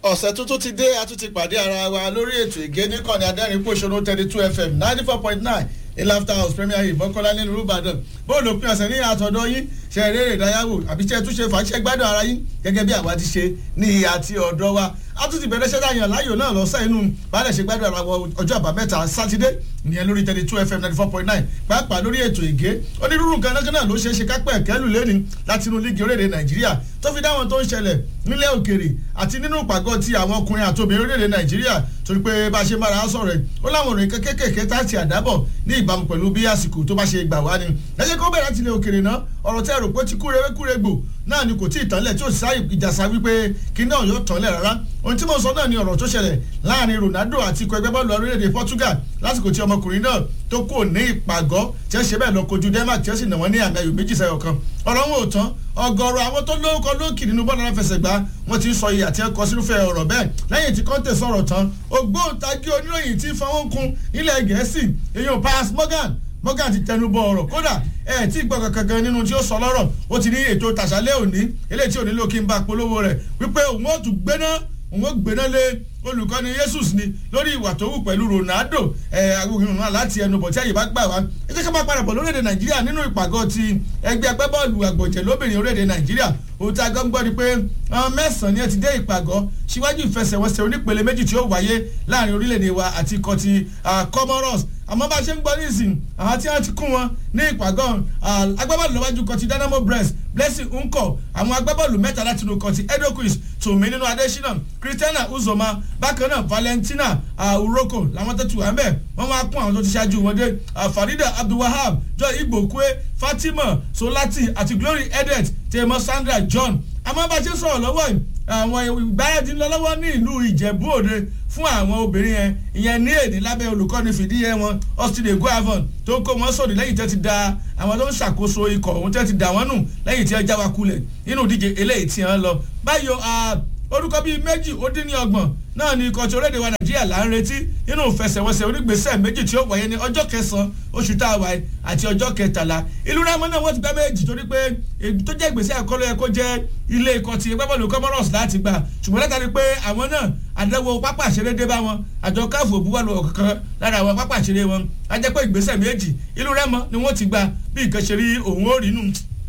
ọ̀sẹ̀ tuntun ti dé a tún ti pàdé ara wa lórí ètò ìgé níkànnì adẹ́rìn pòṣónú thirty two fm ninety four point nine ilafta house premier hill mọ́kànlá nínú ìbàdàn bóòlù òpin ọ̀sẹ̀ ní àtọ̀dọ̀ yín ṣe eré ìdáyàwó àbí ṣe túnṣe fàṣẹ gbádùn ara yín gẹ́gẹ́ bí àwa ti ṣe ní ìhà àti ọ̀dọ́ wa a tún ti bẹ̀rẹ̀ ṣẹ́dá yàn láyò náà lọ́sẹ̀ inú balẹ̀ ṣe gbádùn ara wọn ọjọ́ àbámẹ́ta sátidé ìyẹn lórí thirty two fm ninety four point nine pàápàá lórí ètò ìgé onírúurú kanákaná ló ṣeé ṣe kápẹ́ kẹ́lù lẹ́ni láti inú líìgì orílẹ̀-èdè nàìjíríà tó fi dáwọn tó ń ṣẹlẹ̀ nílẹ̀ òkèrè àti nínú ìpàgọ́ ti àwọn ọkùnrin àti obìnrin orílẹ̀-èdè nàìjíríà torí pé bá a ṣe mára sọ̀rọ̀ ẹ̀ ó láwọn òrìn kékèké tá a ti àdábọ̀ ní ìbámu pẹ̀lú bí àsìkò tó bá ṣe gbà wá ni ẹ jẹ́ kó bẹ̀rẹ̀ tilẹ̀ òkèrè náà ọ̀rọ̀ tẹ́ rò pé ti kúrewé kúregbò náà ni kò tí ì tánlẹ̀ tí ò sí sáyé ìjàsá wípé kí náà yóò tánlẹ̀ rárá ohun tí mo sọ náà ni ọ̀rọ̀ tó ṣẹlẹ̀ láàrin Ronaldo àti ikọ̀ ẹgbẹ́ bọ́ọ̀lù orílẹ̀-èdè Portugal lásìkò tí ọmọkùnrin náà tó kò ní ìpàgọ́ tí ẹ ṣe bẹ́ẹ̀ lọ kojú Denmark tí ẹ sì nà wọ́n ní àmì ayò méjì sẹ́yọ̀ kan ọ̀rọ̀ wọn ò tán ọ̀gọ̀rọ̀ àwọn tó lórúkọ lókì nínú bọ́ọ̀lù aláfẹsẹ̀gbá wọn ti ń sọ iye àti ẹ̀kọ́ sírúfẹ́ ọ̀rọ̀ bẹ́ẹ̀ lẹ́yìn tí Conte sọ̀rọ̀ tán ògbóǹtagí oníròyìn tí fọwọ́n kun ilẹ̀ Gẹ̀ẹ́sì èèyàn Piers Morgan Morgan ti tẹnu bọ ọ̀rọ̀ kódà ẹ tí gbọ́ kankan gan nínú tí ó sọ lọ́rọ̀ ó ti ní ètò tàṣálẹ́ òní eléyìí tí ò nílò kí n bá polówó rẹ̀ wípé òun ó tún gbéná òun ó gbéná lé olùkọ́ni Jesus ni lórí ìwà tó wù pẹ̀lú Ronaldo ẹ agbóhùn náà láti ẹnu bọ̀ tí àyè bá gbà wá ẹ jẹ́ ká máa padà bọ̀ lórílẹ̀‐èdè Nàìjíríà nínú ìpàgọ́ ti ẹgbẹ́ agbábọ́ọ̀lù àgbọ̀jẹ̀ lóbìnrin orílẹ̀‐èdè Nàìjíríà òun tí a gbọ́ ń gbọ́ ni pé mẹ́sàn-án ni ẹ ti dé ìpàgọ́ síwájú ìfẹsẹ̀wọnsẹ̀ onípele méjì tí ó wáyé láàrin orílẹ̀‐èdè wa àti ikọ̀ ti Comoros àmọ́ bá a ṣe ń gbọ́ nísìn àwọn tí wọ́n ti kún wọn ní ìpàgọ́ agbábọ́ọ̀lù lọ́wájú kan ti Dynamo Brest Blessing Nko àwọn agbábọ́ọ̀lù mẹ́ta láti inú kan ti Edo Queens tòmí nínú Adesina Christiana Uzoma bákan náà Valentina Uroko làwọn tó ti wà ń bẹ̀ wọ́n wá kún àwọn tó ti ṣáájú wọn dé Farida Abdulwahab Joy Igbokwe Fatima Solati àti Glory Edet tèmọ Sandra John àmọ́ bá a ṣe sọ̀rọ̀ lọ́wọ́ yìí àwọn ìgbáradì ńlọ lọ́wọ́ ní ìlú Ìjẹ̀bú Òde fún àwọn obìnrin yẹn ìyẹn ní èdè lábẹ́ olùkọ́ni fìdíhẹ wọn Austin eguavon tó kó wọn sòdì lẹ́yìn tẹ́ ti da àwọn tó ń ṣàkóso ikọ̀ òun tẹ́ ti dà wọ́n nù lẹ́yìn tí ẹ já wa kulẹ̀ nínú ìdíje eléyìí tí wọ́n lọ báyọ̀ orúkọ bíi méjì ó dín ní ọgbọ̀n náà ni ikọ̀ tí orílẹ̀-èdè wa nàìjíríà là ń retí nínú ìfẹsẹ̀wọnsẹ̀ onígbèsè méjì tí ó wáyé ní ọjọ́ kẹsàn-án oṣù tá a wà àti ọjọ́ kẹtàlá ìlú rámọ́ náà wọ́n ti gbá méjì torí pé èyí tó jẹ́ ìgbésẹ̀ àkọlù ẹ̀ kó jẹ́ ilé ikọ̀ ti gbábọ́ọ̀lù Comoros láti gbà ṣùgbọ́n látàrí pé àwọn náà àdánwò pápá àṣeré dé bá wọn àjọ káfù òbúwọ́lù ọ̀kankan lára àwọn pápá àṣeré wọn á jẹ́ pé ìgbésẹ̀ méjì ìlú rámọ́ ni wọ́n ti gbà bí nǹkan ṣe rí òun ó rí nù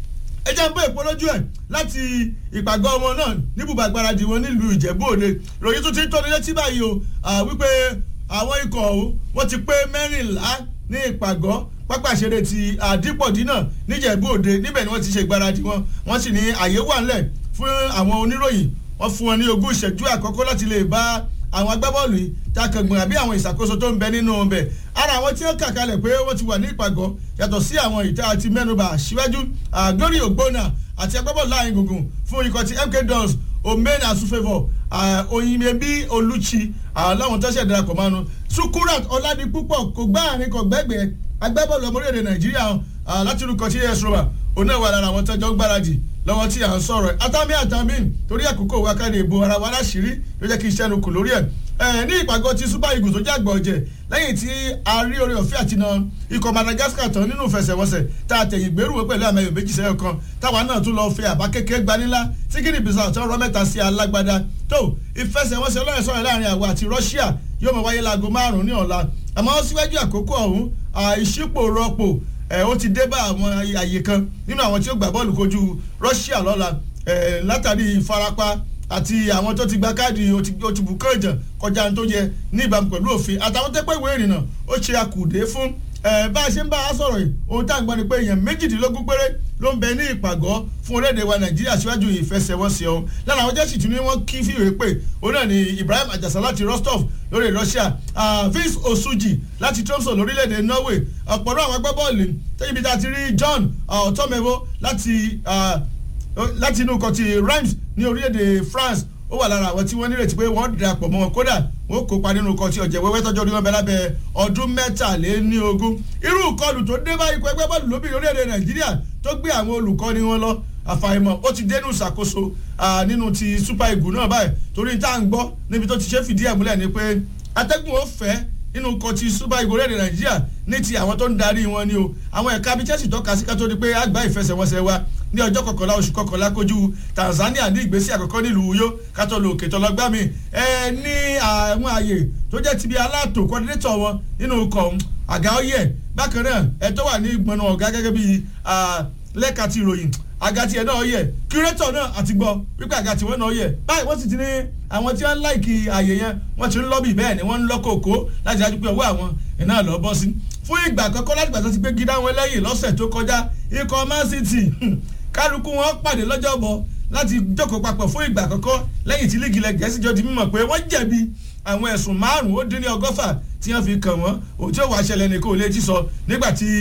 ẹ jẹ́ ń bọ́ èpo lójú ẹ̀ láti ìpàgọ́ wọn náà níbùbà gbáradì wọn nílùú Ìjẹ̀bú Òde ròyìn tún ti ń tọ́ni létí báyìí o wípé àwọn ikọ̀ ọ̀hún wọ́n ti pé mẹ́rìnlá ní ìpàgọ́ pápá ìṣeré ti àdìpọ̀dì náà níjẹ̀bú Òde níbẹ̀ ni wọ́n ti ṣe ìgbáradì wọn wọ́n sì ní àyè wà ńlẹ̀ fún àwọn oníròyìn wọ́n fún wọn ní ogún ìṣẹ́jú àkọ́kọ́ láti lè bá àwọn agbábọ́ọ̀lù yìí takàngbọ̀n àbí àwọn ìṣàkóso tó ń bẹ nínú ọbẹ̀ ara àwọn tí ó kà kalẹ̀ pé wọ́n ti wà ní ìpàgọ́ yàtọ̀ sí àwọn ìta àti mẹ́nubà síwájú Glory Ogbonna àti agbábọ́ọ̀lù láàrin gbùngbùn fún ikọ̀ ti MK Dons omen asufevo oyinyebi olùchi láwọn tó ṣẹ̀ darapọ̀ mánu Sukurat Ọládipúpọ̀ kò gbá àárín kò gbẹ́gbẹ́ agbábọ́ọ̀lù ọmọ orílẹ̀-èdè Nàìjíríà láti rúkọ tí AS Roma òun náà wà lára àwọn tọ́jọ́ ń gbáradì lọ́wọ́ tí à ń sọ̀rọ̀ ẹ̀ atami atami torí àkókò wa ká lè bo ara wa láṣìírí ló jẹ́ kí iṣẹ́ nu kù lórí ẹ̀ ẹ̀ ní ìpàgọ́ ti Super Eagles tó jàgbọ̀ ọ̀jẹ̀ lẹ́yìn tí a rí oore ọ̀fẹ́ àti náà ikọ̀ Madagascar tán nínú ìfẹsẹ̀wọnsẹ̀ tá a tẹ̀yìn gbèrú wọ pẹ̀lú àmì ẹ̀yọ̀ méjì sẹ́yọ̀ kan táwa náà tún lọ fẹ́ àbá kékeré gbanilá tí Guinea Bissau tó rọ mẹ́ta sí alágbádá tó ìfẹsẹ̀wọnsẹ̀ ọlọ́run sọ̀rọ̀ láàrin àwa àti Russia yóò mọ̀ wáyé láago márùn-ún ní ọ̀la àmọ́ síwájú àkókò ọ̀hún ìṣípò rọpò ẹ ó ti dé bá àwọn àyè kan nínú àwọn tí ó gbà bọ́ọ̀lù kojú Russia lọ́la ẹ látàrí ìfarapa àti àwọn tó ti gba káàdì ó ti bù kànjàn kọjá tó yẹ ní ìbámu pẹ̀lú òfin àtàwọn tẹ́pẹ́ ìwé ìrìnnà ó ṣe àkùdé fún ẹ bá a ṣe ń bá a sọ̀rọ̀ yìí ohun tá à ń gbọ́ ni pé èèyàn méjìdínlógún péré ló ń bẹ ní ìpàgọ́ fún orílẹ̀-èdè wa Nàìjíríà síwájú ìfẹsẹ̀wọnsẹ̀ ọ̀hún lára àwọn jẹ́sì tún ní wọ́n kí fìwé pé òun náà ni Ibrahim Ajasa láti Rostov lórí Russia Vince Osuji láti Tromso lórílẹ̀-èdè Norway ọ̀pọ̀lọpọ̀ àwọn agbábọ́ọ̀lù tẹ́yìnbí tá a ti rí John Ọ̀tọ́mẹ́wó láti láti inú kan ti Reims ní orílẹ̀-èdè France ó wà lára àwọn tí wọ́n nírètí pé wọ́n darapọ̀ mọ́ wọn kódà wọ́n kópa nínú kan tí ọ̀jẹ̀ wẹ́wẹ́ tọ́jú orí wọn bẹ lábẹ́ ọdún mẹ́tàléní ogún irú ìkọlù tó dé bá ikọ̀ ẹgbẹ́ bọ́ọ̀lù lóbìnrin orílẹ̀-èdè Nàìjíríà tó gbé àwọn olùkọ́ni wọn lọ àfàìmọ̀ ó ti dénú ìṣàkóso nínú ti Super Eagles náà báyìí torí tá à ń gbọ́ níbi tó ti ṣe fìdí ẹ̀ múlẹ̀ ni pé atẹ́gùn ó fẹ́ nínú kan ti Super Eagles orílẹ̀-èdè Nàìjíríà ní ti àwọn tó ń darí wọn ni o àwọn ẹ̀ka bíi Chelsea tọ́ka sí ká tó di pé àgbá ìfẹsẹ̀wọnsẹ̀ wa ní ọjọ́ kọkànlá oṣù kọkànlá kojú Tanzania ní ìgbésí àkọ́kọ́ nílùú Uyo kátó lo òkè tọlọgbà mi ẹ ní àwọn ààyè tó jẹ́ ti bí aláàtò kọ́dínétọ̀ wọn nínú ikọ̀ àga ọyẹ bákan náà ẹ tó wà ní ìgbọ̀nà ọ̀gá gẹ́gẹ́ bí lẹ́ka ti ìròyìn àga tiẹ̀ náà yẹ kírẹ́tọ̀ náà àti gbọ́ wípé àga tiwọn náà yẹ báyìí wọ́n sì ti ní àwọn tí wọ́n ń láìkì àyè yẹn wọ́n ti ń lọ́bì bẹ́ẹ̀ ni wọ́n ń lọ́kòkó láti dájú pé ọwọ́ àwọn iná lọ bọ́ sí fún ìgbà àkọ́kọ́ láti gbà tó ti gbé gidá wọn lẹ́yìn lọ́sẹ̀ tó kọjá ikọ̀ Man City kálukú wọn pàdé lọ́jọ́bọ̀ láti jókòó papọ̀ fún ìgbà àkọ́kọ́ lẹ́yìn tí líìgì ilẹ̀ Gẹ̀ẹ́sì jọ di mímọ̀ pé wọ́n jẹ̀bi àwọn ẹ̀sùn márùn-ún ó dín ní ọgọ́fà tí wọ́n fi kàn wọ́n òun tí ó wàá ṣẹlẹ̀ nìkan ò lè jí sọ nígbà tí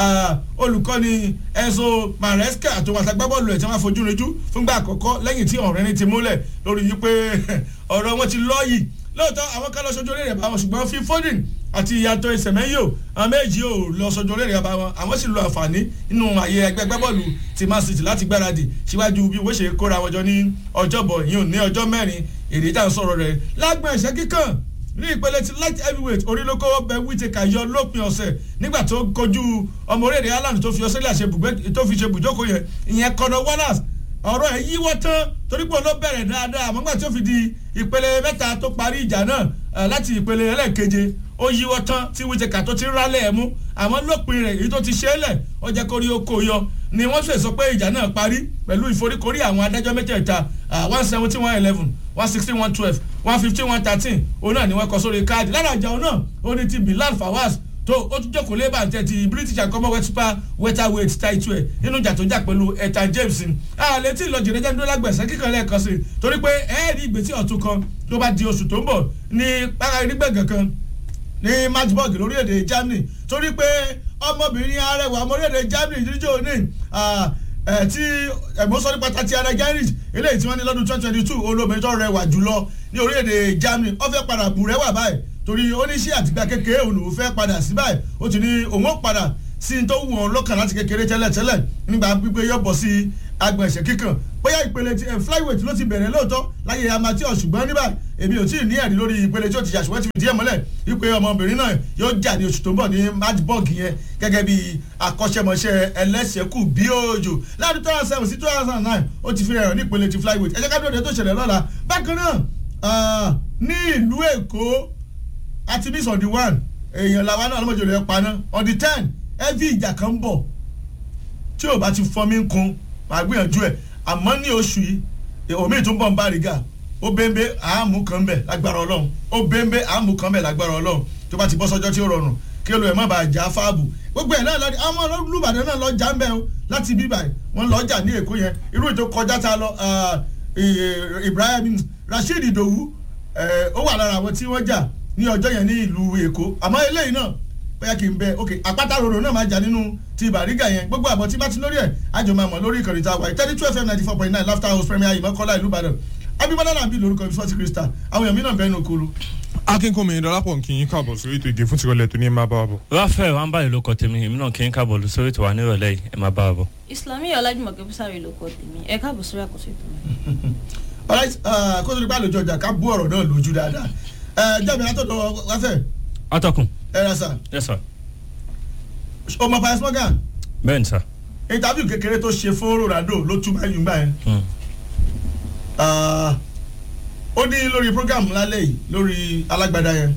olùkọ́ni Enzo Maresca àti wọn àtàgbábọ́ọ̀lù ẹ̀ tí wọ́n fojú rinjú fúngbà àkọ́kọ́ lẹ́yìn tí ọ̀rẹ́ ní ti múlẹ̀ lórí yìí pé ọ̀rọ̀ wọn ti lọ́ọ̀yì lóòótọ́ àwọn kan lọ sójú orí rẹ̀ bá wọn ṣùgbọ́n fi Foden àti ìyàtọ̀ ìsẹ̀mẹ́yò àwọn méjì ò lọ sójú orí rẹ̀ bá wọn àwọn sì lo àǹfààní nínú àyè ẹgbẹ́ gbẹ́bọ́ọ̀lù ti Man City láti gbáradì síwájú bí wọ́n ṣe kóra wọn jọ ní ọjọ́bọ̀ yìí ò ní ọjọ́ mẹ́rin èdè tá à ń sọ̀rọ̀ rẹ̀ lágbọ̀n ẹ̀ṣẹ́ kíkàn ní ìpele ti light heavyweight orílẹ̀-èdè ọbẹ̀ Whittaker yọ lópin ọ̀sẹ̀ nígbà tó kojú ọmọ orílẹ̀-èdè Ireland tó fi Australia tó fi ṣe bùjókòó yẹn ìyẹn Conor Wallace ọ̀rọ̀ ẹ̀ yíwọ́ tán torí pé ló bẹ̀rẹ̀ dáadáa àmọ́ nígbà tí ó fi di ìpele mẹ́ta tó parí ìjà náà láti ìpele ẹlẹ́ẹ̀keje ó yíwọ́ tán tí Whittaker tó ti rálẹ̀ ẹ̀ mú àmọ́ lópin rẹ̀ èyí tó ti ṣe é lẹ̀ ó jẹ́ kórí ó kó yọ ni wọ́n ṣe sọ pé ìjà náà parí pẹ̀lú ìforíkorí àwọn adájọ́ mẹ́tẹ̀ẹ̀ta one seventy one eleven one sixteen one twelve one fifteen one thirteen òun náà ni wọ́n kọ sórí káàdì lára ìjà òun náà ó ní ti Bilal Fawaz tó ó tún jókòó lébà tẹ ti British and Commonwealth super welterweight title ẹ̀ nínú ìjà tó jà pẹ̀lú ẹ̀ta James àlẹ́ tí ìlọjì rẹ̀ jẹ́ nítorí lágbẹ̀sẹ̀ kíkan lẹ́ẹ̀kan sí torí pé ẹ̀ẹ́dì ìgbésí ọ̀tún kan tó bá di oṣù tó ń bọ̀ ní pára nígbẹ̀gàn kan ní Magdeburg lórílẹ̀‐èdè Germany torí pé ọmọbìnrin arẹwà ọmọ orílẹ̀‐èdè Germany níjó ní tí ẹ̀gbọ́n sọ nípa tati ara Gerrits eléyìí tí wọ́n ní lọ́dún twenty twenty two olóbìnrin tó rẹwà jùlọ ní orílẹ̀‐èdè Germany ó fẹ́ padà bù rẹwà báyìí torí oníṣẹ́ àtìgbà kékeré òun lòún fẹ́ padà sí báyìí ó ti ní òun ó padà sí ní tó wù ọ́n lọ́kàn láti kékeré tẹ́lẹ̀tẹ́lẹ̀ nígbà pípé yọ̀ bọ̀ sí agbọ̀n ẹ̀ṣẹ̀ kíkàn bóyá ìpele ti flyweight ló ti bẹ̀rẹ̀ lóòótọ́ láyé amateur ṣùgbọ́n níbà èmi ò tí ì ní ẹ̀rí lórí ìpele tí ó ti yà ṣùgbọ́n ti fi díẹ̀ mọ́lẹ̀ wípé ọmọbìnrin náà yóò jà ní oṣù tó ń bọ̀ ní Magdeburg yẹn gẹ́gẹ́ bí akọ́ṣẹ́mọṣẹ́ ẹlẹ́sẹ̀kù bí òjò láàrin two thousand seven sí two thousand nine ó ti fi rẹ̀ ní ìpele ti flyweight ẹ jẹ́ ká dúró de tó ṣẹlẹ̀ lọ́la bákan náà ní ìlú Èkó àti miss on the one èèyàn làwa náà lọ́mọdé rẹ̀ paná on the ten heavy ìjà kan ń bọ̀ tí ò bá ti fọ́ mi ń kun màá gbìyànjú ẹ̀ àmọ́ ní oṣù yìí omi tún bọ̀ ń bá rìgà ó bẹ́ńbẹ́ àámú kan bẹ̀ lágbára ọlọ́run ó bẹ́ńbẹ́ àámú kan bẹ̀ lágbára ọlọ́run tó bá ti bọ́ sọ́jọ́ tí ó rọrùn kí olùwẹ̀ má bàa jà fáàbù gbogbo ẹ̀ náà lọ́dí àwọn olùbàdàn náà lọ jà ń bẹ̀ o láti bíbà wọn lọ jà ní èkó yẹn irú ètò kọjá ta lọ Ibrahim Rasheed Idowu ó wà lára àwọn tí wọ́n jà ní ọjọ́ yẹn ní ìlú èkó àmọ́ eléyìí náà bóyá kì í bẹ ok àpáta roro náà máa jà nínú ti bàrígà yẹn gbogbo àbọ̀ tí bá ti lórí ẹ̀ àjọ máa mọ̀ lórí ìkànnì tá a wà yìí thirty two fm ninety four point nine laughter house premier ìmọ̀kọ́lá ìlú ìbàdàn abimọ́lá náà bí lórúkọ ìfọ́sí krista àwọn èèyàn mi náà bẹ́ẹ̀ ní okoro. akínkùnmi ìdọ́lápọ̀ kì í káàbọ̀ sórí ètò ìgè fún tìrọ̀lẹ́ tó ní ẹ máa bá wa bọ̀. ráfẹ́ wa ń báyìí ló kọ tèmi èmi náà kì í káàbọ̀ sórí ètò wa nírọ̀lẹ́ yìí ẹ máa bá wa bọ̀. Islami ọlájúmọ̀kẹ́ bísàrè ló kọ tèmi ẹ káàbọ̀ sórí àkóso ètò mi. alright kó tó di bá lójú ọjà ká bú ọ̀rọ̀ náà lójú dáadáa jẹ́mi látọ̀dọ̀ wáfẹ́ atọ́kùn. ẹ rà sà yes sir. ọmọ Piers Morgan bẹ́ẹ̀ ni sir. interview kékeré tó ṣe fún Ronaldo ló tún báyìí gbà yẹn ó ní lórí program lálẹ́ yìí lórí alágbádá yẹn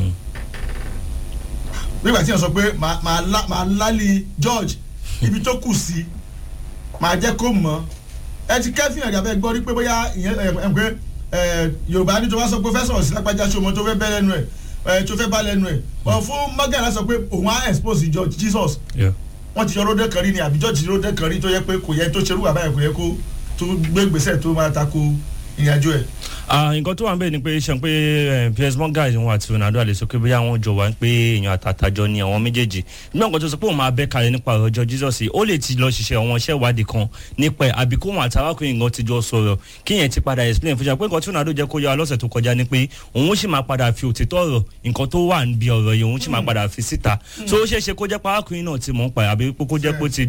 nígbà tí wọ́n sọ pé màá lálẹ́ George ibi tó kù sí màá jẹ́ kó mọ̀ ẹ ti kẹ́fìn ẹ̀dá fẹ́ gbọ́ rí pé bóyá ìyẹn ẹ̀ pé Yorùbá ní tó wá sọ pé fẹ́ sọ̀rọ̀ sí lápájá ṣọmọ tó fẹ́ bẹ́ lẹ́nu ẹ̀ tó fẹ́ bá lẹ́nu ẹ̀ wọ́n fún Morgan sọ pé òun á expose George Jesus wọ́n ti yọ ródé kan rí ni àbí George ródé kan rí tó yẹ pé kò yẹ tó ṣerú bàbá yẹn kò yẹ kó tó gbé gbèsè tó máa tako ìrìnàjò ẹ̀. nǹkan tó wà ń bẹ̀ ni pé ṣe pé Piers Morgan wọn àti Ronaldo àlè sọ pé bóyá wọn jọ wá ń pé èèyàn àtàtàjọ ni àwọn méjèèjì nígbà nǹkan tó sọ pé òun máa bẹ́ kalẹ̀ nípa ọjọ́ Jesus ó lè ti lọ ṣiṣẹ́ àwọn iṣẹ́ ìwádìí kan nípa ẹ̀ àbí kóhun àtàwákùnrin nǹkan ti jọ sọ̀rọ̀ kíyẹn ti padà explain fún ṣe pé nǹkan tí Ronaldo jẹ́ kó yá lọ́sẹ̀ tó kọjá ni pé òun sì máa padà fi òtítọ́ ọ̀rọ̀ nǹkan tó wà níbi ọ̀rọ̀ yìí òun sì máa padà fi síta so ó ṣeé ṣe kó jẹ́ pé arákùnrin náà ti mọ̀ ń pa àbí kó jẹ́ pé ó ti gbọ́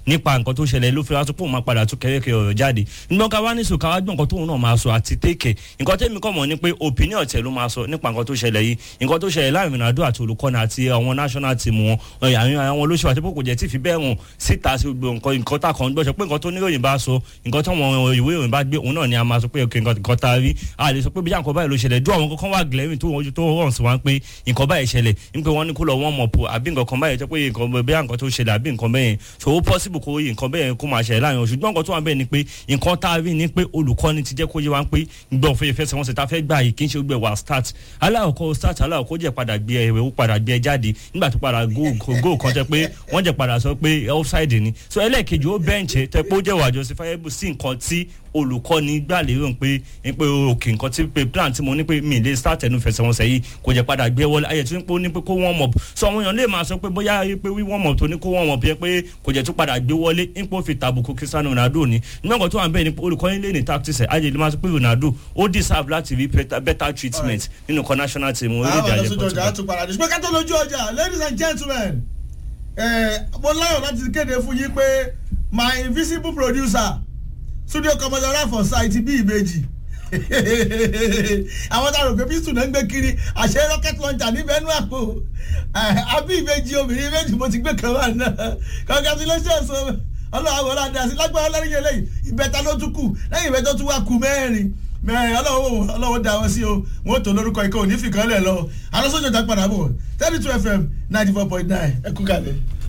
nípa nǹkan tó ṣẹlẹ̀ ló fi wá tó pò máa padà tún kẹ́rẹ́kẹ́ ọ̀rọ̀ jáde nígbà ká wá ní sùn ká wá gbọ́ nǹkan tóun náà máa sọ àti tèkè nǹkan tẹ́mi kọ́ mọ̀ ni pé opinion tẹ̀ ló máa sọ nípa nǹkan tó ṣẹlẹ̀ yìí nǹkan tó ṣẹlẹ̀ láàrin Ronaldo àti olùkọ́ni àti àwọn national team wọn àwọn àwọn olóṣèlú àti pé kò jẹ́ tí fi bẹ́ẹ̀ hàn síta sí gbogbo nǹkan nǹkan tá a kàn ń gbọ́ sọ pé nǹkan tó níròyìn bá sọ nǹkan tó wọn ìwé ìròyìn bá gbé òun náà ni a máa sọ pé nǹkan nǹkan tá a rí a lè sọ pé bí nǹkan báyìí ló ṣẹlẹ̀ dún àwọn kankan wà glaring tó wọn tó hàn sí wa pé nǹkan báyìí ṣẹlẹ̀ ń pé wọ́n ní kó lọ wọ́n mọ̀ pò àbí nǹkan kan báyìí jẹ́ pé nǹkan bí nǹkan tó ṣẹlẹ̀ àbí nǹkan bẹ́yẹn so ó possible kó yí nǹkan bẹ́yẹn kó máa ṣẹlẹ̀ láàrin ṣùgbọ́n nǹkan tó wà bẹ́ẹ̀ ni pé nǹkan tá a rí ni pé olùkọ́ni ti jẹ́ kó yé wa pé gbọ́n fẹ́ fẹsẹ̀ wọn sì ta fẹ́ gbà yìí kì í ṣe gbẹ wà start aláwọ̀kọ́ start aláwọ̀kọ́ jẹ́ padà gbé ẹ̀ ó padà gbé ẹ jáde nígbà tó padà góò kan jẹ́ pé wọ́n jẹ́ padà sọ pé offside ni so ẹlẹ́ẹ̀kejì ó bẹ́ǹchẹ̀ tẹ́ pé ó jẹ́ wà justifiable sí nǹkan tí olùkọ́ni gbà lérò pé pé òkè nǹkan tí pé plan tí mo ní pé mi lè start ẹnu fẹsẹ̀wọnsẹ̀ yìí kò jẹ́ padà gbé wọlé ayẹ̀ tí ó ní pé kó wọ́n mọ̀ so àwọn èèyàn lè máa sọ pé bóyá pé wí wọ́n mọ̀ tó ní kó wọ́n mọ̀ bí pé kò jẹ́ tó padà gbé wọlé nípò fi tàbùkù Cristiano Ronaldo ni nígbà kan tó wà bẹ́ẹ̀ ni olùkọ́ni lè ní tactics ẹ̀ ayẹ̀ lè máa sọ pé Ronaldo ó deserve láti rí better treatment nínú kan national team orílẹ̀-èdè àjẹpọ̀ tó. àwọn ọ̀dọ́ sójú ọjà á tún padà dé ṣùgbọ́n ká tó lójú ọjà ladies and gentlemen mo láyọ̀ láti kéde fún yín pé my invisible producer studio commodore for site bí ìbejì àwọn tá a rò pé pistol náà ń gbé kiri àṣẹ rocket launcher níbẹ̀ nú àpò àbí ìbejì obìnrin méjì mo ti gbé kan wà náà congratulations ọlọ́run àwọn ọlọ́run àti lágbára ọlọ́run yẹn lẹ́yìn ìbẹ́ta ló tún kù lẹ́yìn ìbẹ́ta tún wá kù mẹ́rin mẹ́rin ọlọ́wọ́ ọlọ́wọ́ da wọn sí o wọ́n tó lórúkọ ikọ̀ òní fìkan lẹ̀ lọ alọ́sọ́jọ́ ta padà bọ̀ thirty two fm ninety four point nine ẹ kú kalẹ̀.